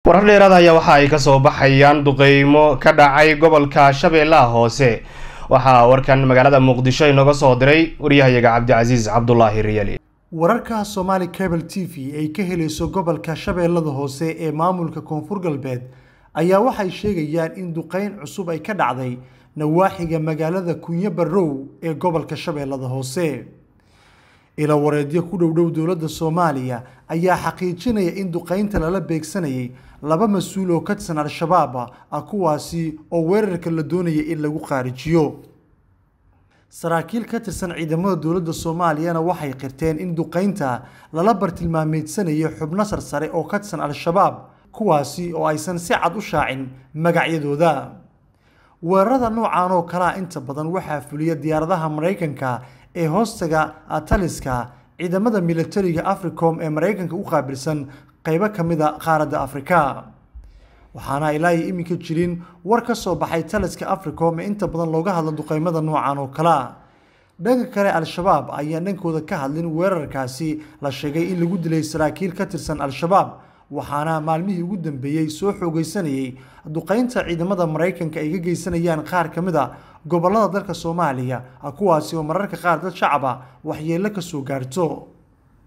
warar dheeraad ayaa waxa ay kasoo baxayaan duqeymo ka dhacay gobolka shabeellaha hoose waxaa warkan magaalada muqdisho inooga soo diray waryahayaga cabdicasiis cabdulaahi riyali wararka somaali cable t v ay ka helayso gobolka shabeellada hoose ee maamulka koonfur galbeed ayaa waxay sheegayaan in duqeyn cusub ay ka dhacday nawaaxiga magaalada kunyo barrow ee gobolka shabeellada hoose ila wareedyo ku dhowdhow dowladda soomaaliya ayaa xaqiijinaya in duqeynta lala beegsanayay laba mas-uul oo ka tirsan al-shabaab ah kuwaasi oo weerarka la doonaya in lagu qaarijiyo saraakiil ka tirsan ciidamada dowladda soomaaliyana waxay qirteen in duqeynta lala bartilmaameedsanayo xubno sarsare oo ka tirsan al-shabaab kuwaasi oo aysan si cad u shaacin magacyadooda weerarada noocan oo kalea inta badan waxaa fuliya diyaaradaha maraykanka ee hoostaga taliska ciidamada militariga africom ee maraykanka u qaabilsan qeybo ka mid a qaaradda afrika waxaana ilaa iyo iminka jirin war ka soo baxay taliska africom ee inta badan looga hadla duqeymada noocan oo kalea dhanka kale al-shabaab ayaan dhankooda ka hadlin weerarkaasi la sheegay in lagu dilay saraakiil ka tirsan al-shabaab waxaana maalmihii ugu dambeeyey soo xoogeysanayay duqeynta ciidamada maraykanka ay ka geysanayaan qaar ka mid a gobolada dalka soomaaliya kuwaasi oo mararka qaar dad shacaba waxyeello ka soo gaarto